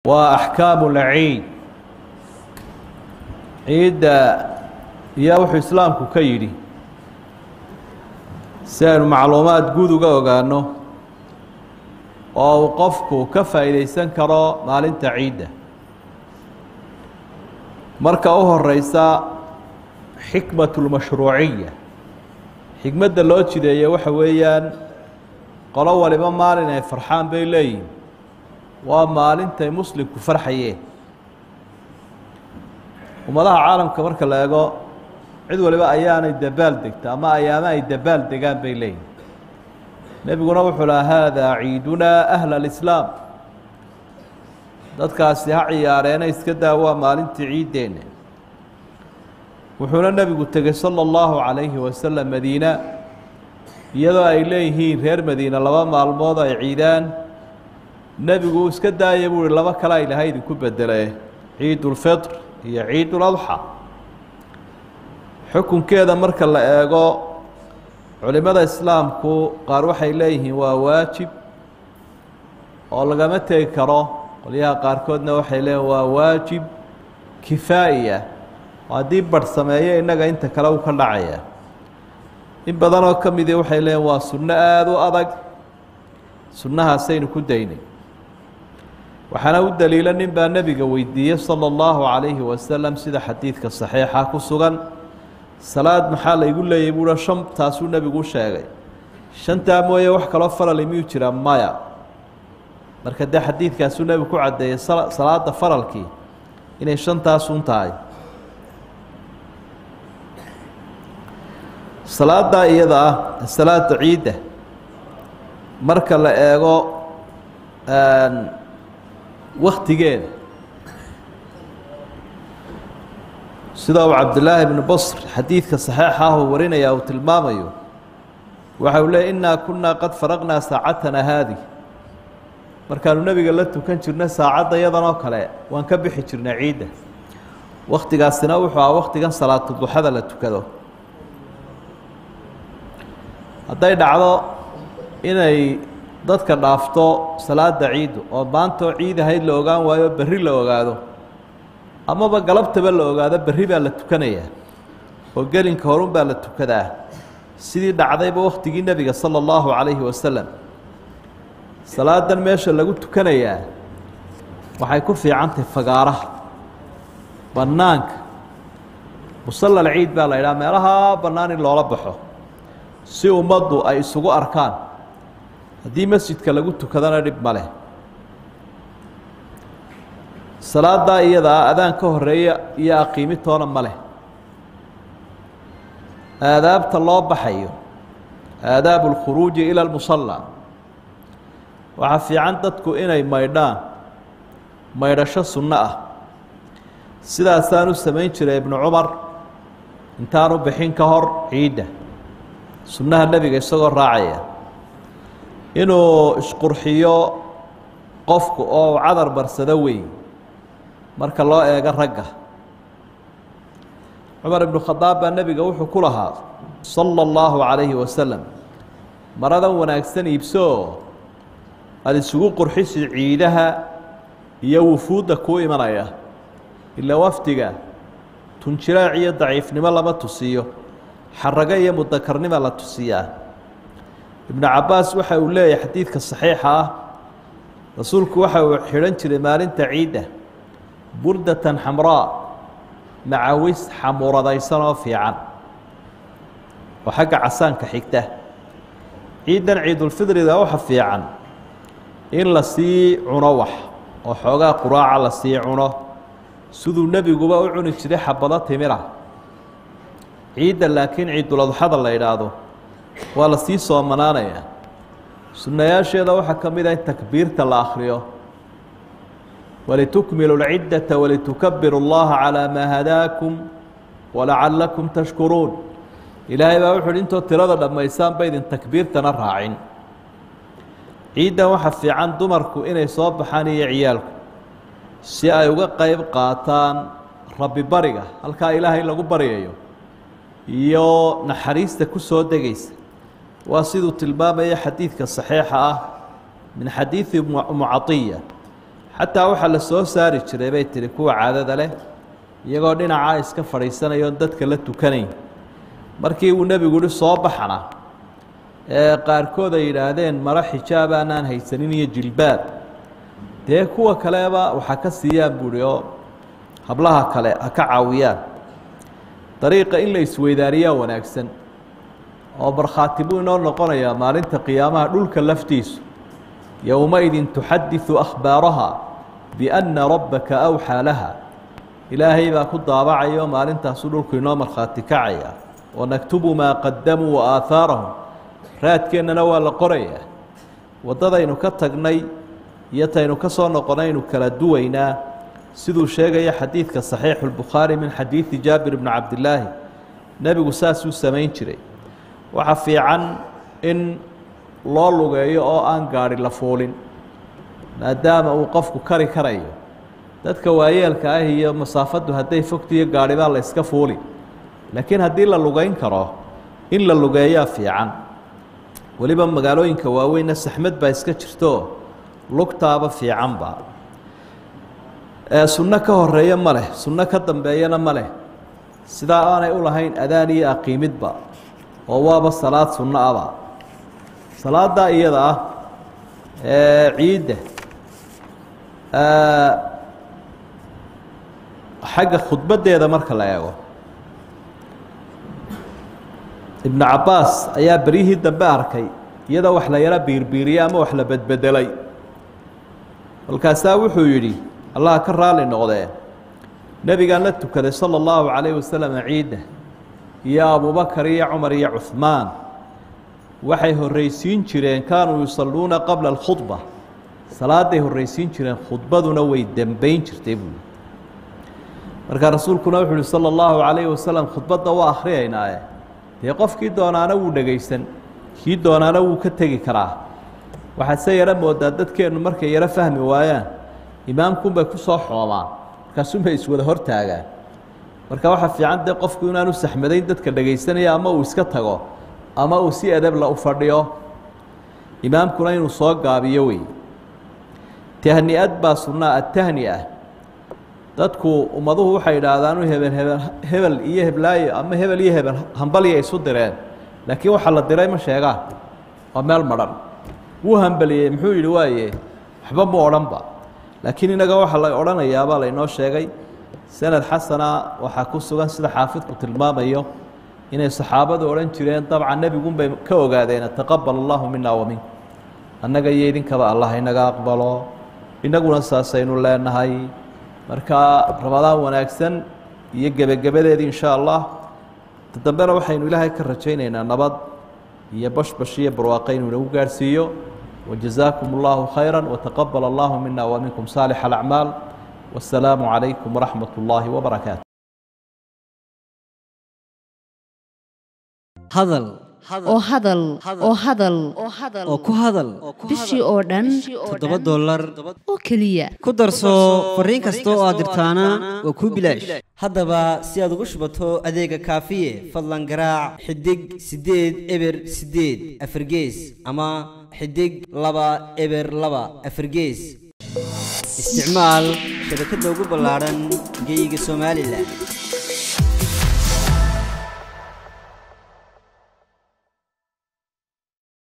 waa axkaamu lciid ciidda iyaa wuxuu islaamku ka yidhi si aynu macluumaad guud uga ogaano oo uu qofku ka faa'iidaysan karo maalinta ciidda marka u horeysa xikmat lmashruuciya xikmadda loo jideeye waxa weeyaan qolo waliba maalin ay farxaan bay leeyihin waa maalintay muslimku farxayeen ummadaha caalamka marka la eego cid waliba ayaanay dabaal degta ama ayaamo ay dabaal degaan bay leeyihin nebiguna wuxuu laha haadaa ciidunaa ahla alislaam dadkaasi ha ciyaareena iska daa waa maalintii ciiddeenna wuxuuna nebigu tegey sala allahu calayhi wasalam madiina iyadoo ay leeyihiin reer madiina laba maalmood ay ciidaan nebigu uu iska daaya buu uhi laba kale ay laha idinku bedele ciidulfitr iyo ciiduladxa xukunkeeda marka la eego culimada islaamku qaar waxay leeyihiin waa waajib oo lagama tegi karo qolyaha qaarkoodna waxay leeyihin waa waajib kifaa'iya oo haddii barh sameeyo innaga inta kale uu ka dhacaya in badanoo ka midii waxay leeyihin waa sunno aada u adag sunnahaasaynu ku daynay waxaana u daliila nin baa nebiga weydiiyey sala allahu calayhi wasalam sida xadiidka saxiixa ku sugan salaad maxaa laygu leeyay buuha shan taasuu nebigu u sheegay shantaa mooye wax kaloo farali miyuu jira maya marka dee xadiidkaasuu nebigu ku caddeeyey salaada faralkii inay shantaasun tahay salaada iyada ah salaada ciidda marka la eego waktigeeda sida uu cabdillaahi bnu basr xadiidka saxiixa ah uu warinaya uu tilmaamayo waxa uu leey innaa kunnaa qad faraqnaa saacatana haadi markaanu nebiga la tukan jirna saacadda yadan oo kale waan ka bixi jirnay ciidda wakhtigaasina wuxuu aha wakhtigan salaatu duxada la tukado hadday dhacdo inay dadka dhaafto salaada ciiddu oo maantoo ciid ahayd la ogaan waayo berri la ogaado amaba galabtaba la ogaado berri baa la tukanayaa oo gelinka horun baa la tukadaa sidii dhacdayba wakhtigii nebiga sala allahu calayhi wasalam salaadan meesha lagu tukanayaa waxay ku fiicantahay fagaaraha bannaanka musallal ciid baa la yidhaha meelaha bannaan in loola baxo si ummaddu ay isugu arkaan haddii masjidka lagu tukadana dhib ma leh salaaddaa iyadaa adaan ka horeeya iyo aqiimitoona ma leh aadaabta loo baxayo aadaabu اlkhuruuji ila اlmusalla waxaa fiican dadku inay maydhaan maydhasho sunno ah sidaasaan u samayn jiray ibnu cumar intaanu bixin ka hor ciidda sunnaha nebiga isagoo raacaya inuu isqurxiyo qofku oo u cadar barsado weyn marka loo eego ragga cumar ibnu khadaab baa nebiga wuxuu ku lahaa sala allahu calayhi wasalam maradan wanaagsan iibsoo aada isugu qurxisi ciidaha iyo wufuudda kuu imanaya ilaa wafdiga tunjiraac iyo daciifnimo lama tusiyo xarago iyo mudakarnima la tusiyaa ibnu cabbaas waxa uu leeyahay xadiidka saxiixa ah rasuulku waxa uu xidhan jiray maalinta ciidda burdatan xamraa macawis xamuuradaysan oo fiican oo xagga casaanka xigta ciiddan ciidulfidriga waxa fiican in la sii cuno wax oo xoogaa quraaca la sii cuno siduu nebiguba u cuni jiray xabado timira ciidda laakiin ciiduladxada la yidhaahdo waa la sii soomanaanayaa sunnayaasheeda waxaa ka mid ah in takbiirta la akhriyo walitukmilu lciddata walitukabiru اllaha calaa maa hadaakum walacallakum tashkuruun ilaahay baa wuxu uhi intoo tirada dhammaysaan ba idin takbiirtana raacin ciiddan waxa fiican dumarku inay soo baxaan iyo ciyaalku si ay uga qeyb qaataan rabbi bariga halkaa ilaahay lagu baryayo iyo naxariista ku soo degaysa waa siduu tilmaamaya xadiidka saxiixa ah min xadiidi umu caiya xataa waxaa la soo saari jiray bay tihi kuwa caadada leh iyagoo dhinacaa iska fadhiisanayoon dadka la tukanayn markii uu nebigu yihi soo baxana ee qaarkood ay yidhaahdeen maro xijaab aanaan haysanin iyo jilbaab dee kuwa kaleba waxaa ka siiyaan buuhi oo hablaha kale ha ka caawiyaan dariiqa in la isweydaariyaa wanaagsan oo markhaati buu inoo noqonayaa maalinta qiyaamaha dhulka laftiisu yowmaidin tuxadiثu akhbaaraha biأnna rabbaka awxaa laha ilaahay baa ku daabacaya oo maalintaasuu dhulku inoo markhaati kacaya wanaktubu maa qadamuu waaahaarahum raadkeennana waa la qorayaa waddadaynu ka tagnay iyo taynu ka soo noqonaynu kala duwaynaa siduu sheegaya xadiidka صaxiixu الbukhaari min xadiidi jaabir bni cabdilaahi nebigu saasuu samayn jiray waxa fiican in loo lugeeyo oo aan gaadhi la fuulin maadaama uu qofku kari karayo dadka waayeelka ah iyo masaafaddu hadday fogtiyo gaadhibaa la yska fuuli laakiin haddii la lugeyn karo in la lugeeyaa fiican weliba magaalooyinka waaweynna saxmad baa iska jirto lugtaaba fiicanba sunno ka horeeya ma leh sunno ka dambeeyana ma leh sidaa aanay u lahayn adaan iyo aqiimidba oo waaba salaad sunno aba salaaddaa iyada ah ee ciidda xagga khudbaddeeda marka la eego ibnu cabbaas ayaa beryihii dambe arkay iyadoo wax la yaro biirbiiriyey ama wax la bedbedelay kolkaasaa wuxuu yidhi allaha ka raali noqdee nebigaan la tukaday sala allahu calayh wasalam ciidda iyo abubakar iyo cumar iyo cuhmaan waxay horraysiin jireen kaanuu yusalluuna qabla alkhudba salaaday horraysiin jireen khudbaduna way dembayn jirtay buuli markaa rasuulkuna wuxu uhi sala allahu calayhi wasalam khudbadda waa akhriyaynaaye dee qofkii doonaana wuu dhegaysan kii doonaana wuu ka tegi karaa waxaad se yaro moodaa dadkeennu markay yaro fahmi waayaan imaamkunbay ku soo xoomaan markaasunbay iswada hortaagaan marka waxaa fiican dee qofku inaanu saxmadayn dadka dhegaysanaya ama uu iska tago ama uu si edebla u fadhiyo imaamkuna inuu soo gaabiyo wey tahni-ad baa sunnaa atahni-a dadku ummaduhu waxay idhaahdaan hebel hebel hebel iyo heblaayo ama hebel iyo hebel hambalya isu direen laakiin waxaa la diray ma sheegaan waa meel madhan wuu hambaliyey muxuu yidhi waaye waxba mu odhanba laakiin inaga waxaa la odhanayaabaa laynoo sheegay sanad xasana waxaa ku sugan sida xaafidku tilmaamayo inay saxaabadu odhan jireen dabcan nebigunbay ka ogaadeen taqabal allahu mina wa mink annaga iyo idinkaba allah inaga aqbalo innaguna saasaynu leenahay marka ramadaan wanaagsan iyo gebagabadeedii insha allah dambena waxaynu ilaahay ka rajaynaynaa nabad iyo bashbash iyo barwaaqo inuu inagu gaadhsiiyo wajazaakum allahu khayra wataqabal allahu mina wa minkum saalix alacmaal wasalaamu calaykum waraxmat ullaahi wabarakaatu hadal oo hadal oo hadal oo ku hadal bishii oo dhan toddoba dollar oo keliya ku darso fariin kasta oo aad dirtaana waa kuu bilaash haddaba si aad ugu shubato adeega kaafiye fadlan garaac xidig siddeed eber siddeed afargees ama xidig laba eber laba afargees isticmaal shabakadda ugu ballaadhan geyga somalilan